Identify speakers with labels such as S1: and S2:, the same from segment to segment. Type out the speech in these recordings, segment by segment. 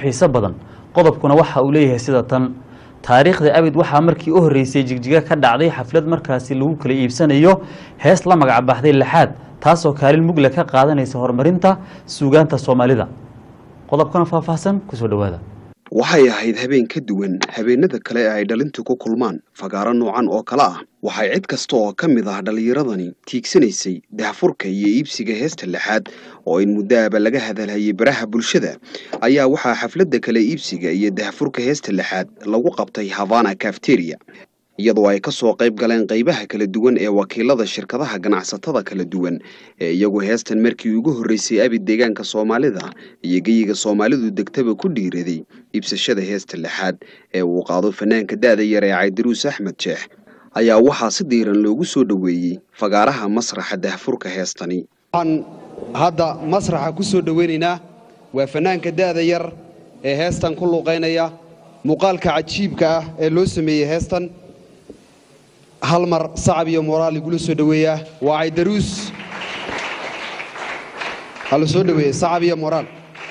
S1: xiiso badan qodobkuna waxa uu leeyahay sida tan taariikhda abid waxaa markii u horreysay jigjiga ka dhacday xaflad markaasi lagu kala iibsanayo hees la magac baxday laxaad taasoo kaalin mugle ka qaadanaysa horumarinta suugaanta soomaalida qodobkana faahfaahsan kusoo dhowaada
S2: waxay ahayd habeen ka duwan habeenada kale ee ay dhalintu ku kulmaan fagaaro noocan oo kale ah waxay cid kasta oo ka mid ah dhallinyaradani tiigsanaysay dahfurka iyo iibsiga heesta lixaad oo in muddaaba laga hadalhayay baraha bulshada ayaa waxaa xafladda kale iibsiga iyo dahfurka heesta lixaad lagu qabtay havana cafteria iyadoo ay ka soo qayb galeen qaybaha kala duwan ee wakiilada shirkadaha ganacsatada kala duwan ee iyagu heestan markii ugu horreysay abid deegaanka soomaalida iyo geyiga soomaalidu degtaba ku dhiiraday iibsashada heesta lixaad ee uu qaado fanaanka da'da yar ee caydaruus axmed jeex ayaa waxaa si diiran loogu soo dhoweeyey fagaaraha masraxa dahfurka heestani
S3: waxaan hadda masraxa ku soo dhoweynaynaa waa fanaanka da'da yar ee heestan ku luuqaynaya muuqaalka cajiibka ah ee loo sameeyey heestan hal mar sacab iyo moraal igula soo dhoweeyaa waa caydaruus hala soo dhoweeye sacab iyo moraal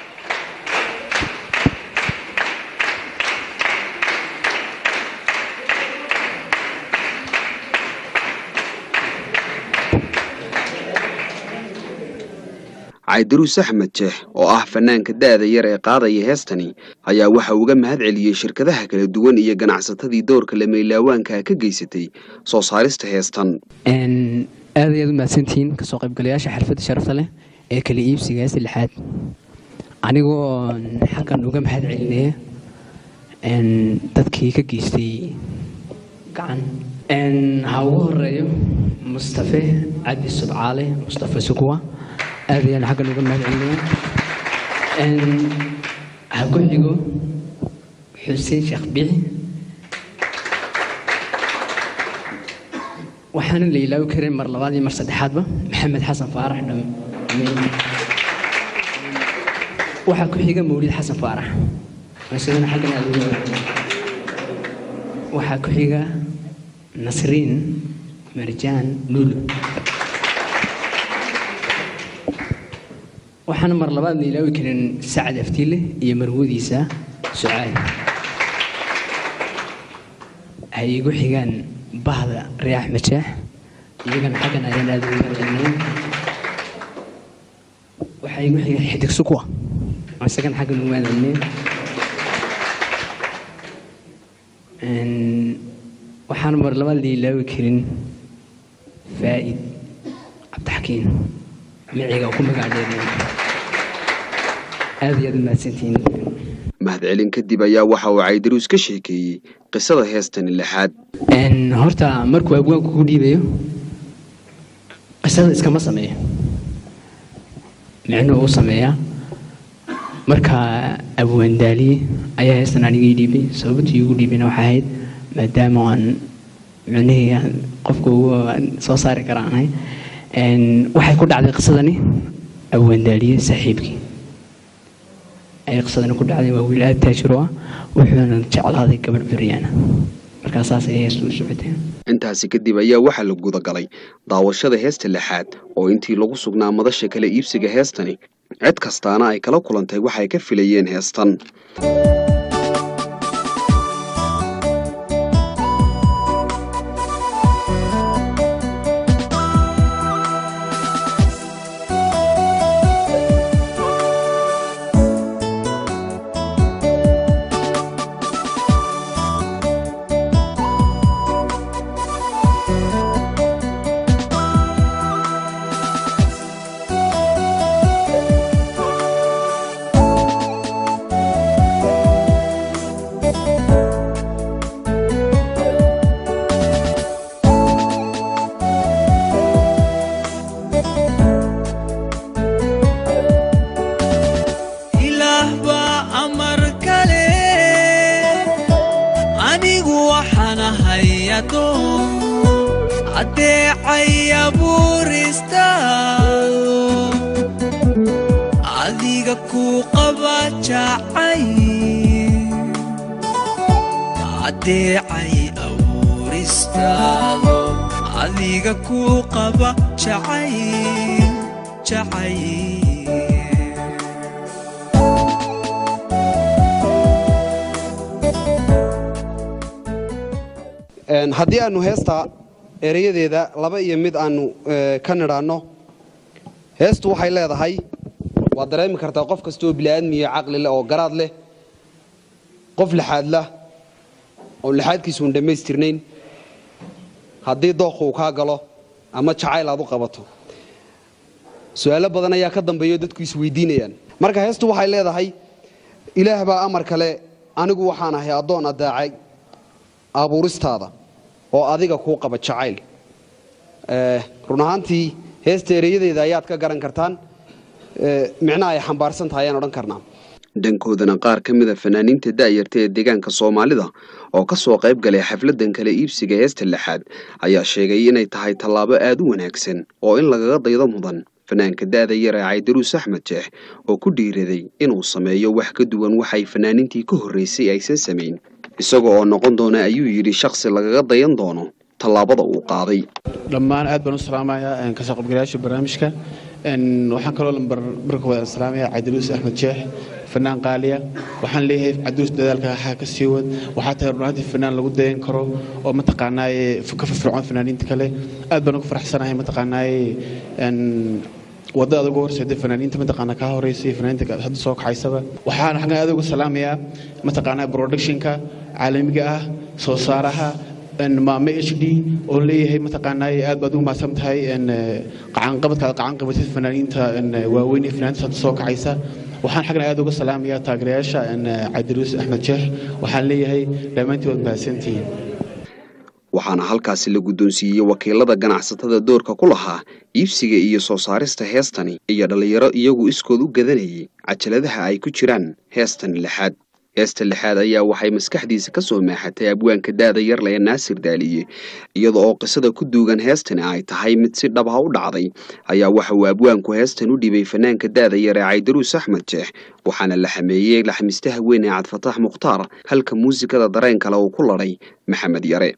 S2: caydaruus axmed jeex oo ah fanaanka da'da yar ee qaadaya heestani ayaa waxa uga mahad celiyey shirkadaha kala duwan iyo ganacsatadii doorka lameylaawaanka ka geysatay soo saarista heestan
S4: aad ayaad u mahadsantihiin kasoo qaybgalayaasha xalfadda sharafta leh ee kala iibsiga heesta lixaad anigoo xaggan uga mahad celinaya dadkii ka geystay gacan ha ugu horeeyo mustafe cabdi subcaale mustafe sukuwa aad ayaan xaggan uga mahad celinaya ha ku xigo xuseen sheekh bici waxaana la ilaawi karin mar labaad iyo mar saddexaadba maxamed xasan faarax dham waxaa ku xiga mawlid xasan faarax isagana xaggan aad uga waxaa ku xiga nasriin marjaan lulu waxaana mar labaad la ilaawi karin sacad aftiile iyo marwadiisa sucaad ay igu xigaan bahda riyaax majaax iyagana xaggan ayaan aad ugu mahadcelinay waxaa igu xiga xidig sukwa isagana xaggan ugu mahadcelinay waxaan mar labaad la ilaawi karin faa'id cabdixakiin miciga ku magacdheeriya aad iyo aad u mahadsantihiin
S2: mahadcelin kadib ayaa waxa uu caydaruus ka sheekeeyey qisada heestani lixaad
S4: horta markuu abwaanku ku dhiibayo qisada iskama sameeyo micnuu u sameeyaa marka abwaandaaliye ayaa heestan aniga ii dhiibay sababtii igu dhiibayna waxay ahayd maadaama aan micnihii qofka ugu soo saari kara aan ahay waxay ku dhacday qisadani abwaandaaliye saaxiibkii ayay qisadani ku dhacday waa wiil aad taajir u ah wuxuuna jeclaaday gabadh beryaana markaa saas ayay heestu u socotay
S2: intaasi kadib ayaa waxaa la gudagalay daawashada heesta lixaad oo intii lagu sugnaa madasha kala iibsiga heestani cid kastaana ay kala kulantay waxay ka filayeen heestan
S5: ilaah baa amar kale anigu waxaan ahay adoon addeecay abuuristaado adiga ku qaba jacay addeecay abuuristaado adiga ku qaba jacay jacay
S3: Een, haddii aanu heesta ereyadeeda laba iyo mid aanu eh, ka nidhaanno heestu waxay leedahay waad dareemi kartaa qof kasta oo bini'aadmiya caqli leh oo garaad leh qof lixaad lah oo lixaadkiisu un dhammaystirnayn haddii dooq uu kaa galo ama jacayl aad u qabato su-aalo badan ayaa ka dambeeya oo dadku isweydiinayaan marka heestu waxay leedahay ilaah baa amar kale anigu waxaan ahay addoon addaacay abuuristaada oo adiga kuu qaba jacayl Eh, run ahaantii heesta ereyadeeda ayaad ka garan kartaan Eh, micnaha ay xambaarsan tahay ayaan odhan karnaa
S2: dhankoodana qaar ka mida fanaaniinta da'yarta ee deegaanka soomaalida oo ka soo qayb galay xafladan kale iibsiga heesta lixaad ayaa sheegay inay tahay tallaabo aad u wanaagsan oo in lagaga daydo mudan fanaanka da'da yar ee caydaruus axmed jeex oo ku dhiiraday inuu sameeyo wax ka duwan waxay fanaaniintii ka horreysay aysan samayn isaga oo noqon doona ayuu yidhi shakhsi lagaga dayan doono tallaabada uu qaaday
S6: dhammaan aad baan u salaamayaa een, kasoo qaybgalayaasha barnaamijka Een, waxaan kaloo lambar marka wada salaamaya cabdiluus axmed jeex fanaan qaaliya waxaan leeyahay cabdiluus dadaalka waxaa ka sii wad waxaa tahay runaantii fanaan lagu dayan karo oo mataqaanaaye ka firfircoon fanaaniinta kale aad baan ugu faraxsanahay mataqaanaaye een, wadada ugu horseeda fanaaniinta mataqaana kaa horeysay fanaaniinta hadda soo kacaysaba waxaan xaggan aad ugu salaamayaa mataqaanaa productionka caalamiga ah soo saaraha een, maame h d oo leeyahay mataqaanaa aad baad ugu mahadsan tahay een, eh, qacanqabadka aad qacan qabatid fanaaniinta een, eh, waaweyn ee fanaaniinta hadda soo kacaysa waxaan xaggan aad uga salaamayaa taageerayaasha een, eh, cabdiruus axmed jeex waxaan leeyahay dhammaantiin waad mahadsantihiin
S2: waxaana halkaasi la guddoonsiiyey wakiilada ganacsatada doorka ku lahaa iibsiga iyo soo saarista heestani iyo dhallinyaro iyagu iskood u gadanayay cajaladaha ay ku jiraan heestan lixaad heesta lixaad ayaa waxay maskaxdiisa ka soo maaxatay abwaanka daada yarle ee naasir daaliye iyada oo qisada ku duugan heestani ay tahay mid si dhab ah u dhacday ayaa waxa uu abwaanku heestan u dhibay fanaanka daada yar ee caydaruus axmed jeex waxaana la xameeyey laxmiistaha weyn ee cabdifataax mukhtaar halka muusikada dareen kale uu ku ladhay maxamed yare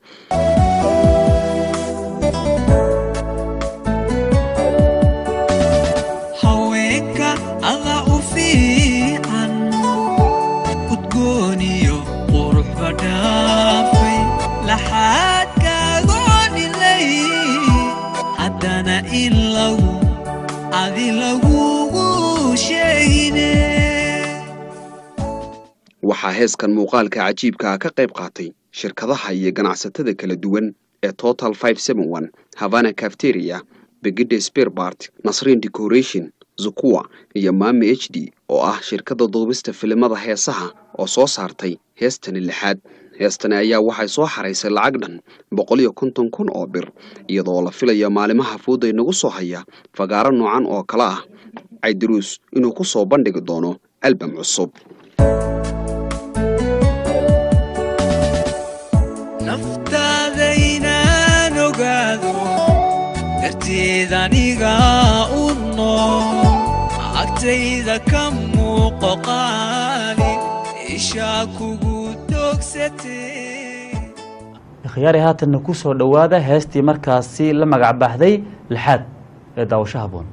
S5: haweenka alla u fiican udgooniyo quruxba dhaafay laxaadkaagoonilay haddana in lagu adi lagugu sheegine
S2: waxaa heeskan muuqaalka cajiibka ah ka qayb qaatay shirkadaha iyo ganacsatada kala duwan ee total havana cafteria begide sperbart nasrin decoration zukuwa iyo maami h d oo ah shirkadda duubista filimada heesaha oo soo saartay heestani lixaad heestani ayaa waxay soo xaraysay lacag dhan boqol iyo konton kun oo bir iyadoo la filaya maalimaha fooda inagu soo haya fagaaro noocan oo kale ah caydaruus inuu ku soo bandhigi doono albam cusub
S5: naftaada inaan ogaado darteed aniga u nool agtayda ka muuqo qaali ishaa kugu dogsatee
S1: ikhyaari haatanna ku soo dhowaada heestii markaasi la magac baxday lixaad ee daawasho haboon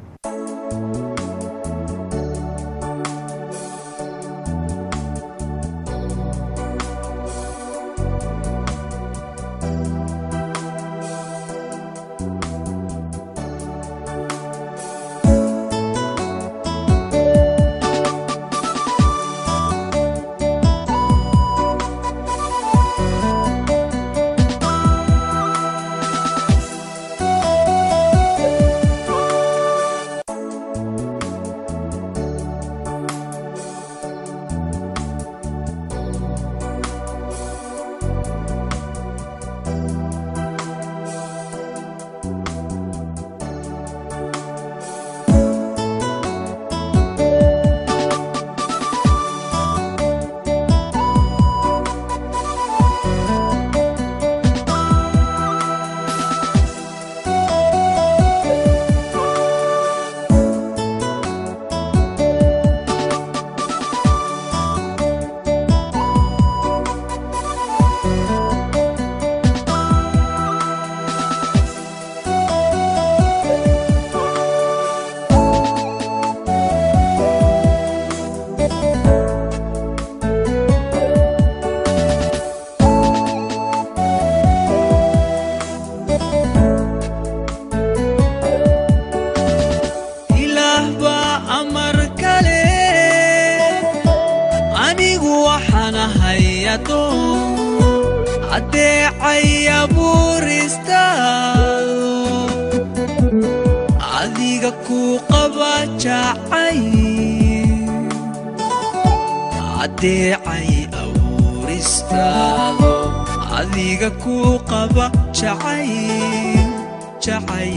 S5: anigu waxaan ahay adoon addeecaya buuristaado adiga kuu qaba jacay addeecay awuristaado adiga kuu qaba jacay jacay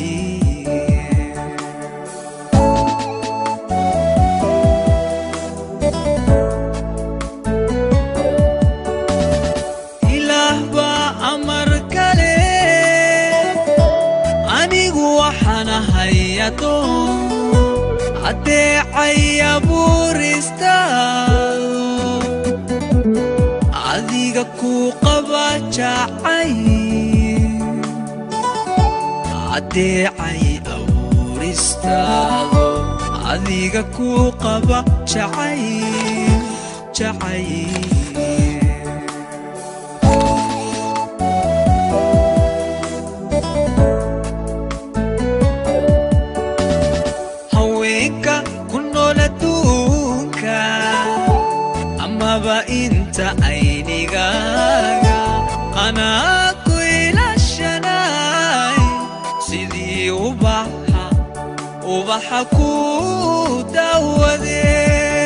S5: ilaah baa amar kale anigu waxaan ahay adoon addeecaya buuristaado adiga kuu qaba jacay addeecay awuristaado adiga kuu qaba jacay jacay haweenka ku nool adduunka amaba inta aynigaaga anaa ku ilashanay sidii ubaxa ubaxa ku dawadee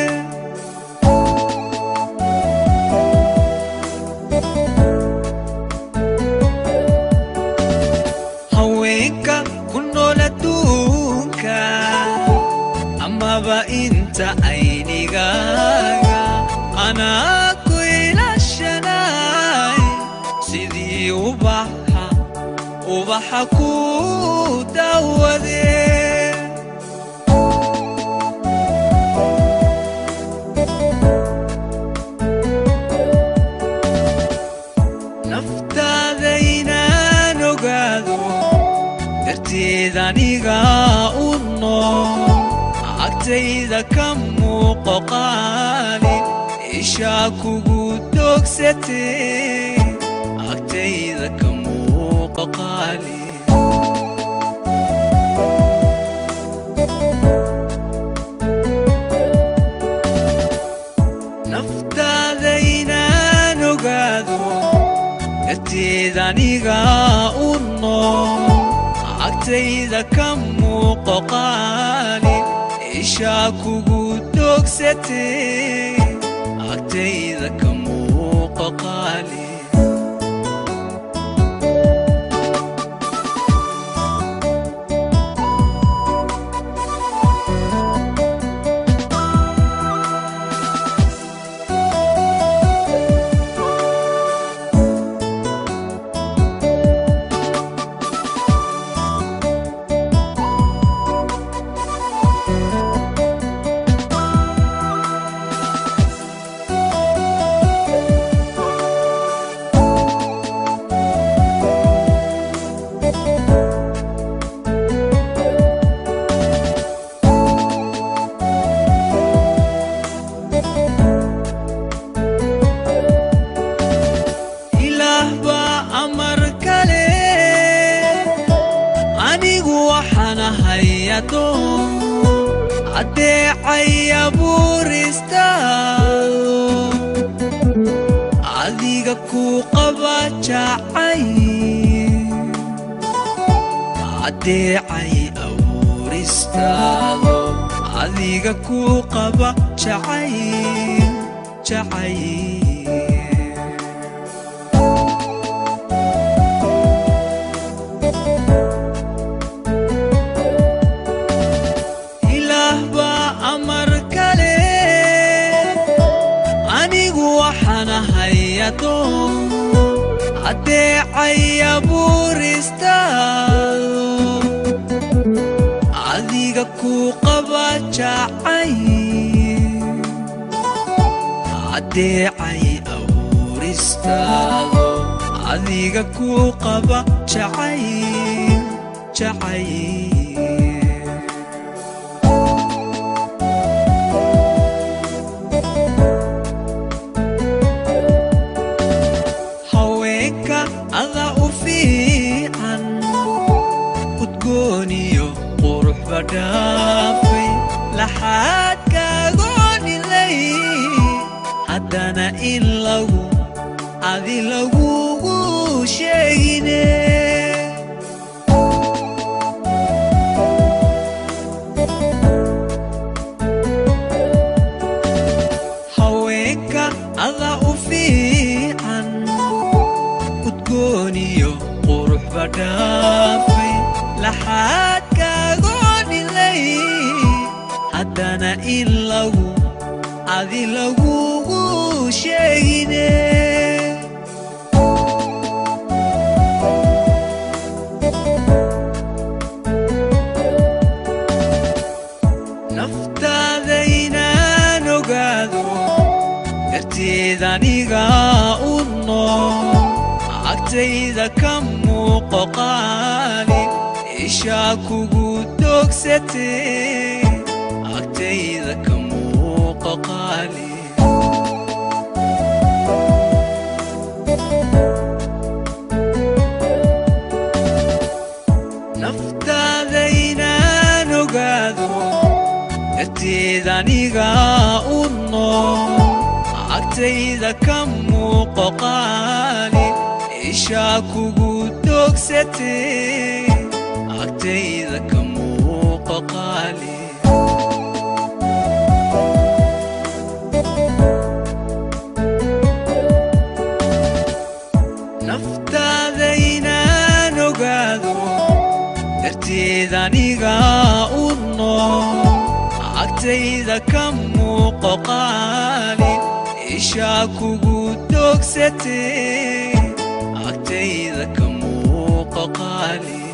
S5: haweenka ku nool adduunka amaba inta aynigaaga anaa ku ilashanay sidii ubaxa ubaxa ku dawadee naftaada inaan ogaado darteed aniga u nool agtayda ka muuqo qaali ishaa kugu dogsatee agtayda ka muuqo qaali naftaada inaan ogaado darteed aniga u nool agtayda ka muuqo qaali ishaa kugu dogsatee agtayda ka muuqo qaali ilaah baa amar kale anigu waxaan ahay adoon addeecaya buuristaado adiga kuu qaba jacay addeecay awuristaado adiga kuu qaba jacay jacay ilaah baa amar kale anigu waxaan ahay adoon addeecaya buuristaado adiga kuu qaba jacay addeecay awuristaado adiga kuu qaba jacay jacay haweenka ada u fiican udgooniyo quruxba dhaafay laxaad kaagoonilay haddana in lagu adi lagugu sheegine haweenka ada u fiican udgooniyo quruxba dhaafay laxaadkaagoonilay haddana in lagu adi lagugu sheegine naftaada inaan ogaado darteed aniga u nool agtayda ka muuqo qaali ishaa kugu dogsatee agtayda ka muuqo qaali naftaada inaan ogaado darteed aniga u nool agtayda ka muuqo qaali ishaa kugu dogsatee agtayda ka muuqo qaali naftaada inaan ogaado darteed aniga u nool agtayda ka muuqo qaali ishaa kugu dogsatee agtayda ka muuqo qaali